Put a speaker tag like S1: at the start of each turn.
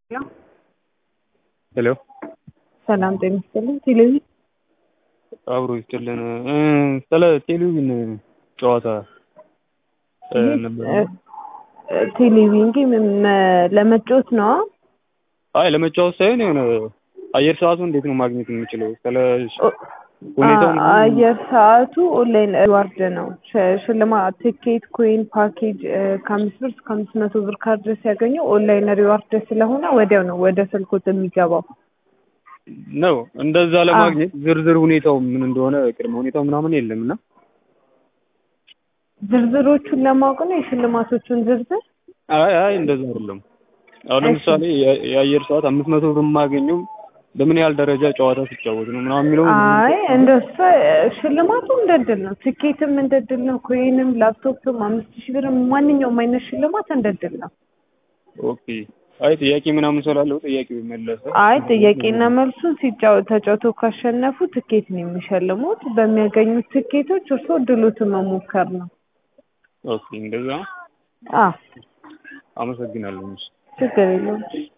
S1: ሄሎ
S2: ሰላም ጤና ይስጥልኝ። ቴሌቪዥን
S1: አብሮ ይስጥልን። ስለ ቴሌቪዥን ጨዋታ ነበር።
S2: ቴሌቪዥን ጌም ለመጫወት ነው?
S1: አይ ለመጫወት ሳይሆን የሆነ አየር ሰዓቱ እንዴት ነው ማግኘት የምችለው? ስለ ሁኔታው ምናምን
S2: አየር ሰዓቱ ኦንላይን ሪዋርድ ነው። ሽ- ሽልማት ቲኬት፣ ኮይን፣ ፓኬጅ ከአምስት ብር እስከ አምስት መቶ ብር ካርድ ሲያገኙ ኦንላይን ሪዋርድ ስለሆነ ወዲያው ነው ወደ ስልኮት የሚገባው።
S1: ነው። እንደዛ ለማግኘት ዝርዝር ሁኔታው ምን እንደሆነ ቅድመ ሁኔታው ምናምን የለም እና
S2: ዝርዝሮቹን ለማወቅ ነው የሽልማቶቹን ዝርዝር
S1: አይ አይ እንደዛ አይደለም። አሁን ለምሳሌ የ- የአየር ሰዓት አምስት መቶ ብር የማገኘው በምን ያህል ደረጃ ጨዋታ ሲጫወት ነው ምናምን የሚለው
S2: አይ እንደሱ ሽልማቱ እንደ እድል ነው። ትኬትም እንደ እድል ነው። ኮይንም ላፕቶፕም አምስት ሺህ ብርም ማንኛውም አይነት ሽልማት እንደ እድል ነው።
S1: ኦኬ። አይ ጥያቄ ምናምን ስላለው ጥያቄ መለሰ።
S2: አይ ጥያቄና መልሱን ሲጫወ ተጫውተው ካሸነፉ ትኬት ነው የሚሸልሙት። በሚያገኙት ትኬቶች እርስዎ ድሎትን መሞከር ነው።
S1: ኦኬ እንደዛ
S2: አዎ
S1: አመሰግናለሁ።
S2: ችግር የለውም።